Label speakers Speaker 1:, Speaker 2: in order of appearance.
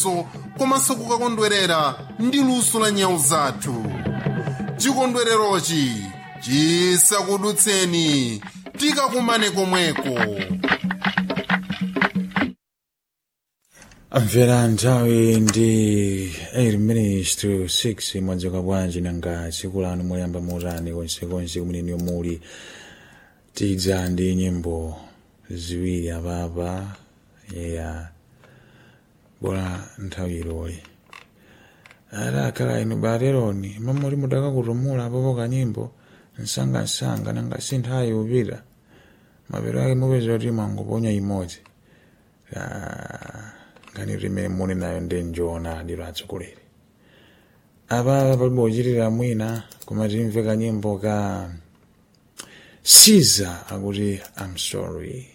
Speaker 1: zachitetezo komanso kukakondwerera ndi luso la nyau zathu chikondwererochi chisakudutseni tikakumane komweko
Speaker 2: amvera nthawi ndi 8 minutes to 6 mwadzuka bwanji nanga tsiku lanu moyamba motani konsekonse kumene muli tidza ndi nyimbo ziwiri apapa ya bora nthawi iloli adakhala inu bateroni mamuli mudakakutumula apopo kanyimbo msangamsanga nanga si nthawi upita mapero ake mupeza kuti mwangoponya imodzi ngani limene muli nayo ndi njoona adiro atsogoleri apa palibe uchitira mwina koma timve kanyimbo ka siza akuti i'm sorry